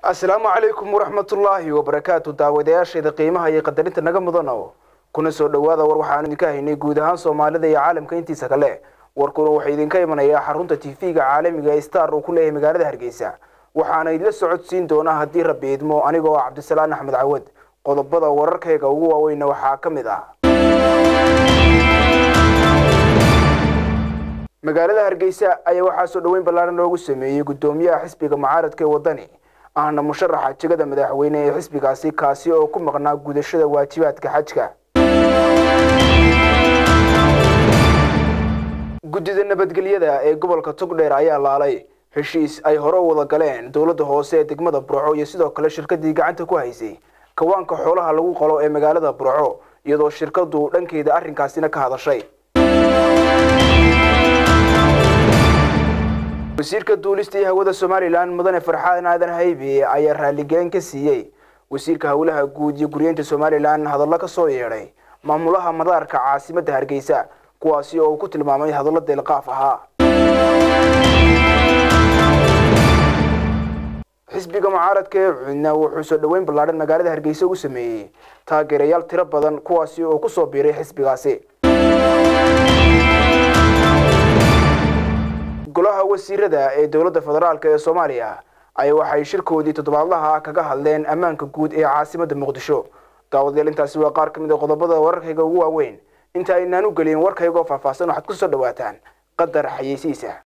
asalaamu calaykum waraxmatullaahi wabarakaatu daawadayaasheeda qiimaha iyo qadarinta naga mudano kuna soo dhowaada war waxaanu idinka haynay guud ahaan soomaalida iyo caalamka intiisa kale warkuna waxaa idinka imanayaa xarunta tv-ga caalamiga ee star uu ku leeyahay magaalada hargeysa waxaana idila socodsiin doonaa haddii rabbi idmo anigoo ah cabdisalaan axmed cawad qodobada wararkayga ugu waaweyna waxaa ka mid ah magaalada hargeysa ayaa waxaa soo dhoweyn ballaaran loogu sameeyey guddoomiyaha xisbiga mucaaradka ee waddani ahna musharaxa jegada madaxweyne ee xisbigaasi kaasi oo ku maqnaa gudashada waajibaadka xajka guddida nabadgelyada ee gobolka togdheer ayaa laalay heshiis ay hore u wada galeen dowladda hoose ee degmada burco iyo sidoo kale shirkadii gacanta ku haysay kawaanka xoolaha lagu qalo ee magaalada burco iyadoo shirkadu dhankeeda arrinkaasina ka hadashay wasiirka duulista iyo hawada somalilan mudane farxaan aadan haybe ayaa raaligelin ka siiyey wasiirka howlaha guud iyo guryeynta somalilan hadallo ka soo yeedhay maamulaha madaarka caasimadda hargeysa kuwaasi oo uu ku tilmaamay hadallo deelqaaf ahaa xisbiga mucaaradka ee cudna wuxuu soo dhoweyn ballaadhan magaalada hargeysa ugu sameeyey taageerayaal tiro badan kuwaasi oo ku soo biiray xisbigaasi golaha wasiirada ee dowladda federaalk ee soomaaliya ayaa waxay shirkoodii toddobaadlaha kaga hadleen ammaanka guud ee caasimadda muqdisho daawadayaal intaasi waa qaar ka mid a qodobada wararkayga ugu waaweyn inta aynaan u gelin warkaygoo faahfaahsan waxaad ku soo dhawaataan qadar xayeysiisa